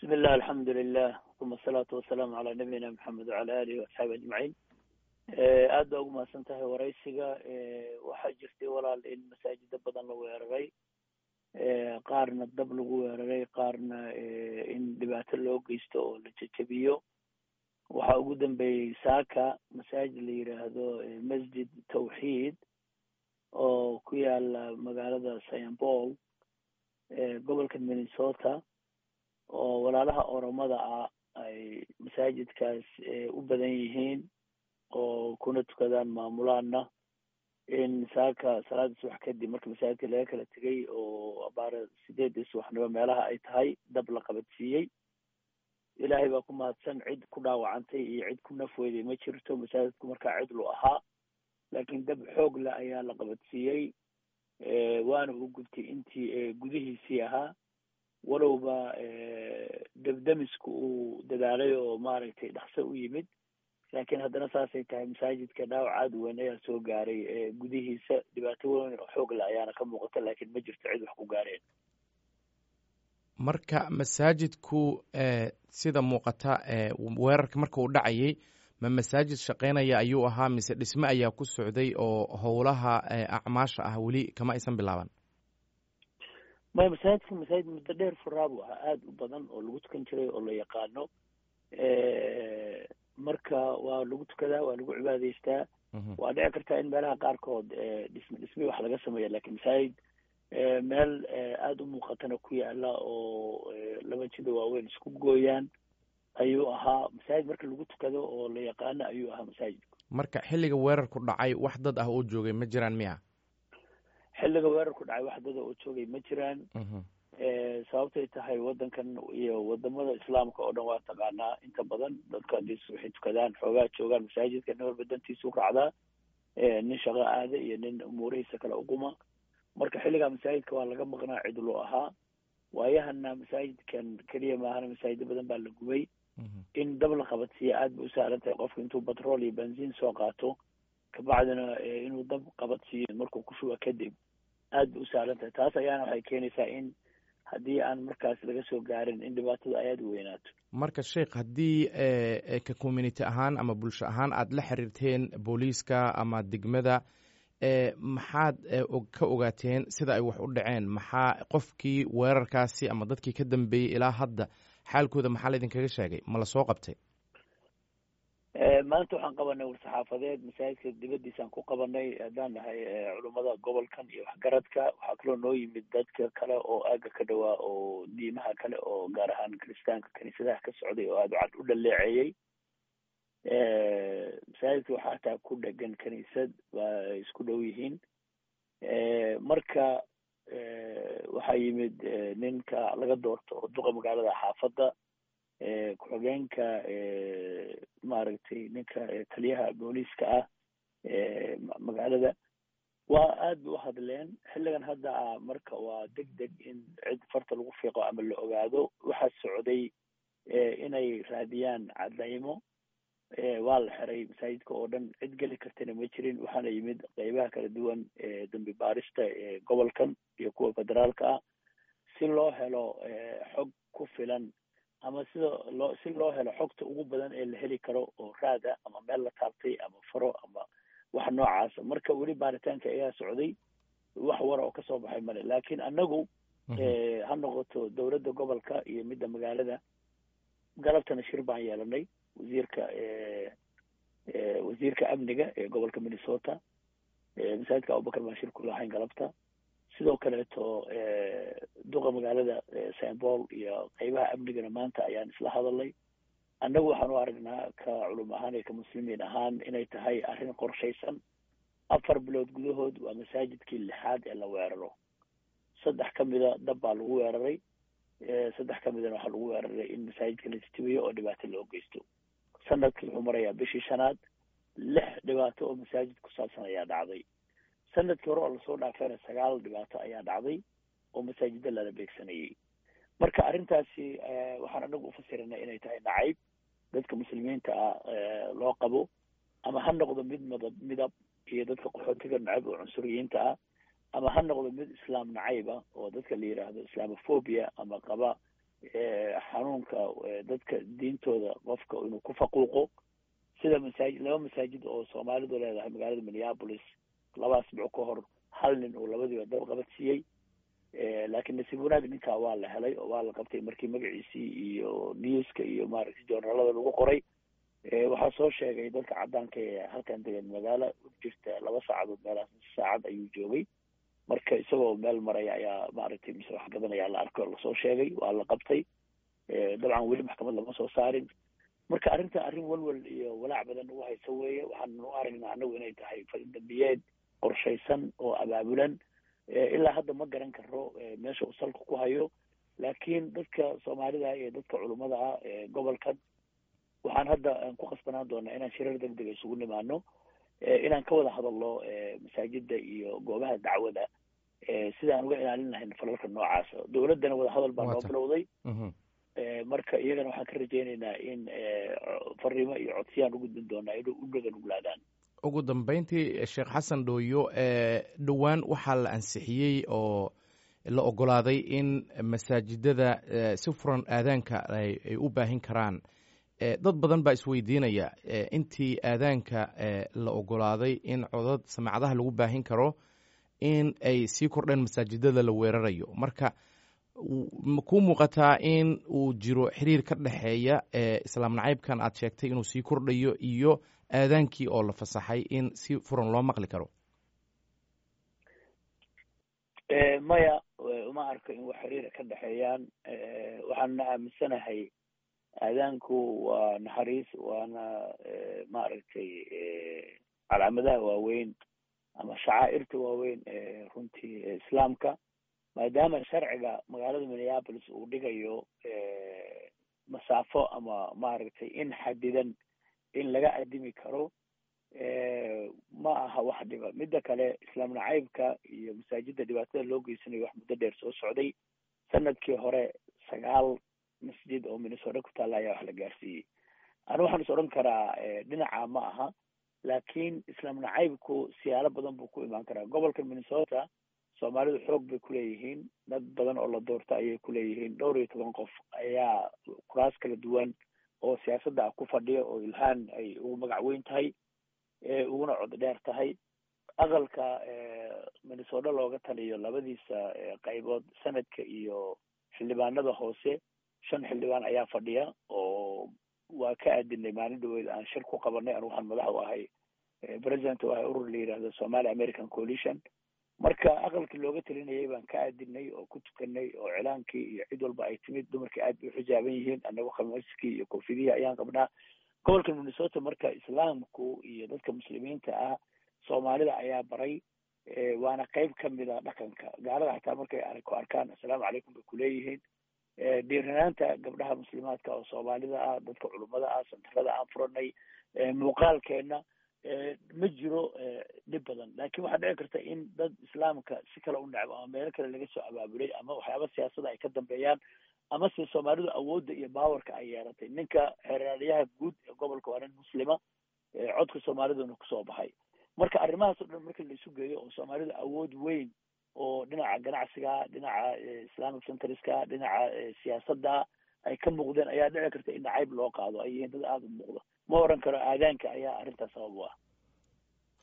bismi illah alxamdu lilah uma asalaatu wasalaamu calaa nabiyina maxamed wacala alihi waasxaabi ajmaciin aad baa ugu mahadsan tahay waraysiga waxaa jirtay walaal in masaajida badan la weeraray qaarna dab lagu weeraray qaarna in dhibaato loo geysto oo la jejebiyo waxaa ugu dambeeyey saaka masaajid la yidhaahdo masjid tawxiid oo ku yaala magaalada st paul gobolka minnesota oo walaalaha oromada ah ay masaajidkaas u badan yihiin oo kuna tukadaan maamulaana in saaka salaada subax kadib marka masaajidka laga kala tegay oo abaara sideedii subaxnimo meelaha ay tahay dab la qabadsiiyey ilaahay baa ku mahadsan cid ku dhaawacantay iyo cid ku nafweyday ma jirto masaajidku markaa cidlu ahaa laakiin dab xoog leh ayaa la qabadsiiyey waana uu gubtay intii gudihiisii ahaa walowba debdemisku uu dadaalay oo maaragtay dhakso u yimid laakiin haddana saasay tahay masaajidka dhaawac aad u weyn ayaa soo gaaray gudihiisa dhibaato weyn oo xoog leh ayaana ka muuqata laakiin ma jirto cid wax ku gaareen marka masaajidku sida muuqata weerarka marka uu dhacayay ma masaajid shaqaynaya ayuu ahaa mise dhisme ayaa ku socday oo howlaha acmaasha ah weli kama aysan bilaaban maya masaajidka masaajid muddo dheer furaa buu ahaa aada u badan oo lagu tukan jiray oo la yaqaano marka waa lagu tukadaa waa lagu cibaadaystaa waa dhici kartaa in meelaha qaarkood dhisme dhisme wax laga sameeya lakin masaajid meel aada u muuqatana ku yaala oo laba jida waaweyn isku gooyaan ayuu ahaa masaajid marka lagu tukado oo la yaqaano ayuu ahaa masaajidku marka xilliga weerarku dhacay wax dad ah oo joogay ma jiraan miya xilliga weerarku dhacay wax dada oo joogay ma jiraan sababtay tahay waddankan iyo wadamada islaamka oo dhan waa taqaanaa inta badan dadka hadii waxay tukadaan xoogaa joogaan masaajidka nin walba dantiisu raacdaa nin shaqo aada iyo nin umuurihiisa kale uquma marka xilligaa masaajidka waa laga maqnaa cidlo ahaa waayahana masaajidkan keliya maahana masaajido badan baa la gubay in dab la qabadsiiya aad bay u sahlan tahay qofka intuu batrool iyo benziin soo qaato kabacdina inuu dab qabadsiiyo markuu ku shuba kadib aad bay u sahlan tahay taas ayaana waxay keenaysaa in haddii aan markaas laga soo gaarin in dhibaatada ay aada u weynaato marka sheikh haddii ka community ahaan ama bulsho ahaan aada la xiriirteen booliiska ama degmada maxaad ka ogaateen sida ay wax u dhaceen maxaa qofkii weerarkaasi ama dadkii ka dambeeyey ilaa hadda xaalkooda maxaa laydinkaga sheegay ma la soo qabtay maanta waxaan qabanay war-saxaafadeed masaajidka dibadiisaan ku qabanay haddaan nahay culummada gobolkan iyo waxgaradka waxaa kaloo noo yimid dadka kale oo aaga ka dhawaa oo diimaha kale oo gaar ahaan kiristaanka kaniisadaha ka socday oo aada u dhaleeceeyey masaajidka waxaa hataa ku dhegan kaniisad waa ay isku dhow yihiin marka waxaa yimid ninka laga doorto duqa magaalada xaafadda ku-xigeenka maaragtay ninka taliyaha booliiska ah magaalada waa aad ba u hadleen xilligan hadda ah marka waa deg deg in cid farta lagu fiiqo ama la ogaado waxaa socday inay raadiyaan cadaymo waa la xiray masaajidka oo dhan cid geli kartana ma jirin waxaana yimid qeybaha kala duwan dambi baarista gobolkan iyo kuwa federaalka ah si loo helo xog ku filan ama sida loo si loo helo xogta ugu badan ee la heli karo oo raada ama meel la taabtay ama faro ama wax noocaasa marka weli baaritaanka ayaa socday wax wara oo kasoo baxay male laakiin annagu ha noqoto dowladda gobolka iyo midda magaalada galabtana shir baan yeelanay wasiirka wasiirka amniga ee gobolka minnesota masaajidka abubakar baan shir ku lahayn galabta sidoo kaleeto duqa magaalada st paul iyo qeybaha amnigana maanta ayaan isla hadalnay annagu waxaan u aragnaa ka culum ahaan iyo ka muslimiin ahaan inay tahay arrin qorshaysan afar bilood gudahood waa masaajidkii lixaad ee la weeraro saddex ka mida dab baa lagu weeraray saddex ka midana waxaa lagu weeraray in masaajidka la istibiyo oo dhibaato loo geysto sanadkii wuxuu marayaa bishii shanaad lix dhibaato oo masaajid ku saabsan ayaa dhacday sanadkii hore oo lasoo dhaafeena sagaal dhibaato ayaa dhacday oo masaajida lala beegsanayay marka arrintaasi waxaan anagu ufasiranay inay tahay nacayb dadka muslimiinta ah loo qabo ama ha noqdo mid madab midab iyo dadka qaxootiga nacayb oo cunsuriyiinta ah ama ha noqdo mid islaam nacayb ah oo dadka la yidhaahdo islamophobia ama qaba xanuunka dadka diintooda qofka inuu ku faquuqo sida masaajid laba masaajid oo soomaalidu leedahay magaalada minneapolis laba asbuuc ka hor hal nin uu labadiiba dab qabadsiiyey laakiin nasiib wanaag ninkaa waa la helay oo waa la qabtay markii magaciisii iyo newska iyo maaragtay joornaalada lagu qoray waxaa soo sheegay dadka caddaanka ee halkan degan magaalo jirta laba saacadood meelaas saacad ayuu joogay marka isagoo meel maraya ayaa maaragtay mise wax gadanaya la arko lasoo sheegay waa la qabtay dabcan weli maxkamad lama soo saarin marka arrinta arrin walwal iyo walaac badan ugu haysa weeye waxaan u aragnaa anagu inay tahay faldambiyeed qorshaysan oo abaabulan ilaa hadda ma garan karo meesha uu salka ku hayo laakiin dadka soomaalida iyo dadka culummada ah gobolkan waxaan hadda ku khasbanaan doonaa inaan shirar deg dega isugu nimaano inaan ka wada hadalno masaajida iyo goobaha dacwada sidaan uga ilaalin lahayn falalka noocaasa dowladdana wada hadal baa noo bilowday marka iyagana waxaan ka rajaynaynaa in fariimo iyo codsiyaan u gudbin doonaa inay u dhaga nuglaadaan ugu dambeyntii sheekh xasan dhooyo dhowaan waxaa la ansixiyey oo la ogolaaday in masaajidada si furan aadaanka ay u baahin karaan dad badan baa isweydiinaya intii aadaanka la ogolaaday in codad samacadaha lagu baahin karo in ay sii kordheen masaajidada la weerarayo marka kuu muuqataa in uu jiro xiriir ka dhexeeya islaam nacaybkan aad sheegtay inuu sii kordhayo iyo aadaankii oo la fasaxay in si furan loo maqli karo maya uma arko in wax xiriira ka dhexeeyaan waxaanna aaminsanahay aadaanku waa naxariis waana maaragtay calaamadaha waaweyn ama shacaa'irta waaweyn ee runtii islaamka maadaama sharciga magaalada minneapolis uu dhigayo masaafo ama maaragtay in xadidan in laga adimi karo ma aha wax dhiba midda kale islaam nacaybka iyo masaajida dhibaatada loo geysanayo wax muddo dheer soo socday sanadkii hore sagaal masjid oo minnesota ku taalla ayaa wax la gaarsiiyey anu waxaan is odhan karaa dhinaca ma aha laakiin islaam nacaybku siyaalo badan buu ku imaan karaa gobolka minnesota soomaalidu xoog bay kuleeyihiin dad badan oo la doorto ayay kuleeyihiin dhowr iyo toban qof ayaa kuraas kala duwan oo siyaasadda ah ku fadhiya oo ilhaan ay ugu magac weyn tahay uguna cod dheer tahay aqalka minnesota looga taliyo labadiisa qaybood sanadka iyo xildhibaanada hoose shan xildhibaan ayaa fadhiya oo waa ka aadinay maalin dhaweed aan shir ku qabanay anu waxaan madax u ahay president u ahay urur la yihahdo somali american coalition marka aqalkii looga talinayay baan ka aadinay oo ku tukanay oo cilaankii iyo cid walba ay timid dumarkii aad bay uxijaaban yihiin anagu khamiiskii iyo koofidihii ayaan qabnaa gobolka minnesota marka islaamku iyo dadka muslimiinta ah soomaalida ayaa baray waana qayb kamid a dhaqanka gaalada xataa markay ku arkaan assalaamu calaykum bay kuleeyihiin dhiiranaanta gabdhaha muslimaadka oo soomaalida ah dadka culummada ah santarada aan furanay muuqaalkeena ma jiro dhib badan laakiin waxaa dhici karta in dad islaamka si kale u necbo ama meelo kale laga soo abaabulay ama waxyaaba siyaasada ay ka dambeeyaan ama se soomaalidu awoodda iyo baawarka ay yeelatay ninka xeeraaliyaha guud ee gobolka waa nin muslima codka soomaaliduna kusoo baxay marka arrimahaas o dhan marka la isu geeyo oo soomaalidu awood weyn oo dhinaca ganacsiga dhinaca islamic centriska dhinaca siyaasadda ay ka muuqdeen ayaa dhici karta in nacayb loo qaado ay yihiin dad aada u muuqda ma oran karo aadaanka ayaa arrintaas sabab u ah